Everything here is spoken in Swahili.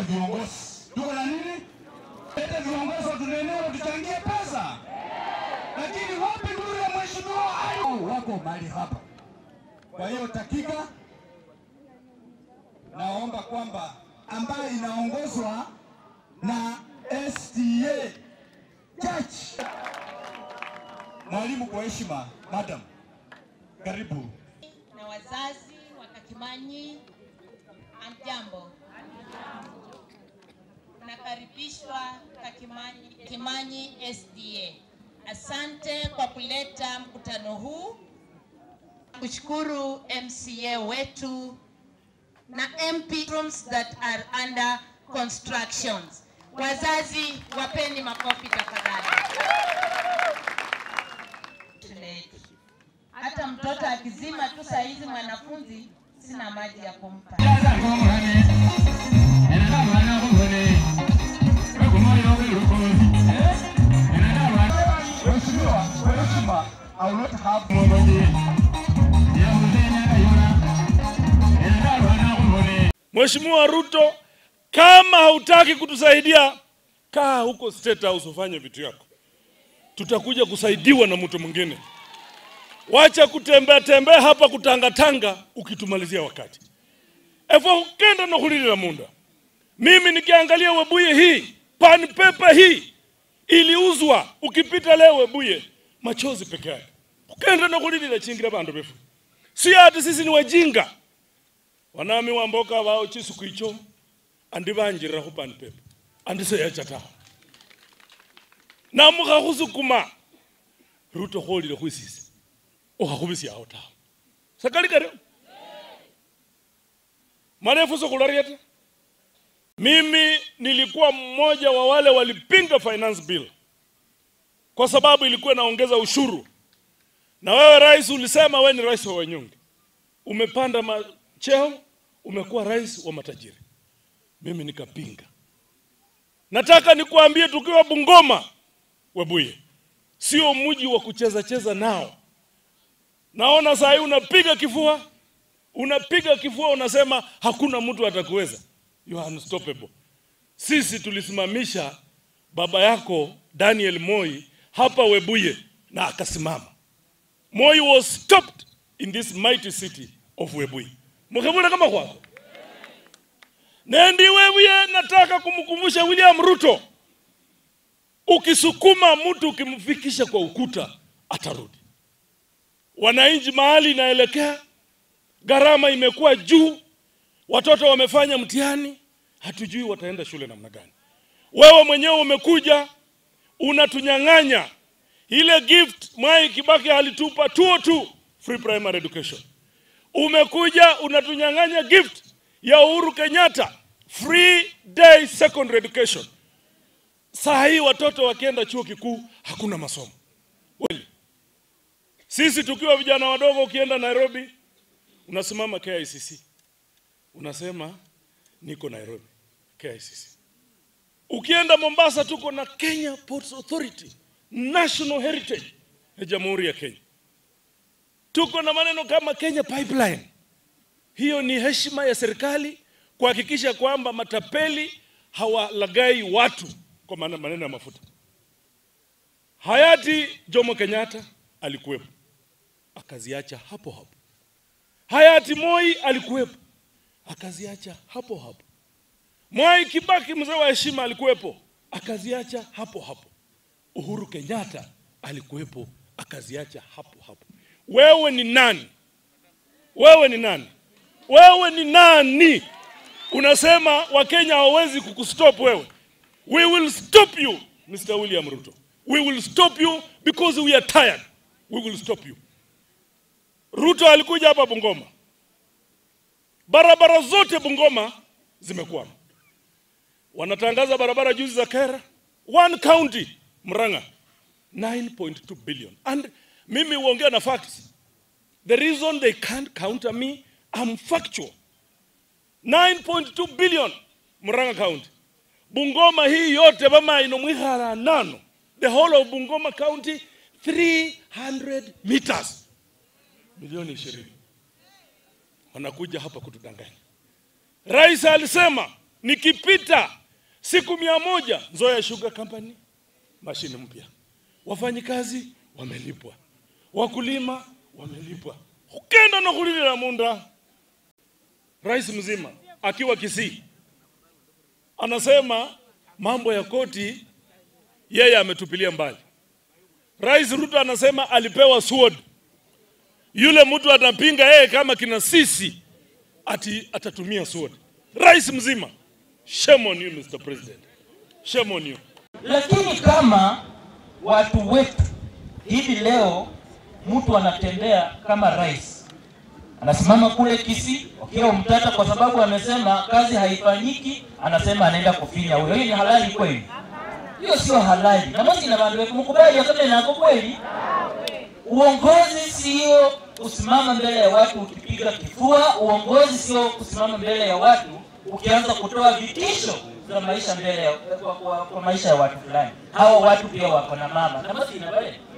viongozi. Tuko na nini? Leta viongozi watunenewe, tuchangie pesa. Lakini wapi nuru ya mheshimiwa ayu wako mahali hapa. Kwa hiyo dakika, naomba kwamba ambayo inaongozwa na SDA Church. Mwalimu, kwa heshima, madam, karibu. na wazazi wa Kakimanyi, amjambo. Nakaribishwa Kakimanyi, Kimanyi SDA. Asante kwa kuleta mkutano huu, kushukuru MCA wetu na MP rooms that are under constructions. Wazazi wapeni makofi tafadhali. Hata mtoto akizima tu saa hizi mwanafunzi sina maji ya kumpa. Mheshimiwa, kwa heshima, I will not have Mheshimiwa Ruto, kama hautaki kutusaidia, kaa huko State House ufanye vitu yako, tutakuja kusaidiwa na mtu mwingine. Wacha kutembea tembea hapa kutangatanga ukitumalizia wakati efo ukenda na kulilila munda. Mimi nikiangalia Webuye hii pan paper hii iliuzwa, ukipita leo Webuye machozi peke yake, ukenda na kulilila chingira bandu befu, si ati sisi ni wajinga wanami wamboka bao chisuku icho andi banjirira khu pan paper andi seyacha tawe namukha khusukuma ruto kholile khwisisi ukhakhubisyawo tawe sakali kario marefu sokulareta mimi nilikuwa mmoja wa wale walipinga finance bill kwa sababu ilikuwa inaongeza ushuru na wewe rais ulisema wewe ni rais wa wanyonge umepanda ma cheo umekuwa rais wa matajiri. Mimi nikapinga. Nataka nikuambie, tukiwa Bungoma, Webuye sio mji wa kucheza cheza nao. Naona saa hii unapiga kifua, unapiga kifua, unasema hakuna mtu atakuweza. You are unstoppable. Sisi tulisimamisha baba yako Daniel Moi hapa Webuye na akasimama. Moi was stopped in this mighty city of Webuye mukivula kama kwako nendi wewe nataka kumkumbusha William Ruto ukisukuma mtu ukimfikisha kwa ukuta atarudi wananchi mahali inaelekea gharama imekuwa juu watoto wamefanya mtihani hatujui wataenda shule namna gani wewe mwenyewe umekuja unatunyang'anya ile gift Mwai Kibaki alitupa 202 free primary education umekuja unatunyang'anya gift ya Uhuru Kenyatta free day secondary education. Saa hii watoto wakienda chuo kikuu hakuna masomo. Kweli sisi tukiwa vijana wadogo, ukienda Nairobi unasimama KICC unasema niko Nairobi KICC. Ukienda Mombasa tuko na Kenya Ports Authority, national heritage ya Jamhuri ya Kenya tuko na maneno kama Kenya Pipeline. Hiyo ni heshima ya serikali kuhakikisha kwamba matapeli hawalagai watu kwa maana maneno ya mafuta. Hayati Jomo Kenyatta alikuwepo akaziacha hapo hapo. Hayati Moi alikuwepo akaziacha hapo hapo. Mwai Kibaki mzee wa heshima alikuwepo akaziacha hapo hapo. Uhuru Kenyatta alikuwepo akaziacha hapo hapo. Wewe ni nani? Wewe ni nani? Wewe ni nani? Unasema Wakenya hawawezi kukustop wewe. We will stop you, Mr. William Ruto. We will stop you because we are tired. We will stop you. Ruto alikuja hapa Bungoma, barabara zote Bungoma zimekwama. Wanatangaza barabara juzi za Kera, one county Murang'a 9.2 billion and mimi huongea na facts. The reason they can't counter me, I'm factual. 9.2 billion Murang'a County. Bungoma hii yote bama inomwihara nano. The whole of Bungoma County 300 meters. Milioni 20. Wanakuja hapa kutudanganya. Rais alisema nikipita siku mia moja Nzoia Sugar Company mashine mpya, wafanyikazi wamelipwa, wakulima wamelipwa, ukenda na kulilila munda. Rais mzima akiwa Kisii anasema mambo ya koti yeye ametupilia mbali. Rais Ruto anasema alipewa sword. Yule mtu anapinga yeye kama kina sisi ati atatumia sword. Rais mzima, shame on you Mr. President, shame on you. Lakini kama watu wetu hivi leo, mtu anatembea kama rais, anasimama kule Kisii wakiwa mtata, kwa sababu amesema kazi haifanyiki, anasema anaenda kufinya huyo. Hiyo ni halali kweli? Hiyo sio halali, na basi na bantu mkubali akame nako kweli. Uongozi sio kusimama mbele ya watu ukipiga kifua. Uongozi sio kusimama mbele ya watu ukianza kutoa vitisho za maisha mbele ya, kwa, kwa, kwa maisha ya watu fulani. Hawa watu pia wako na mama na basi na bale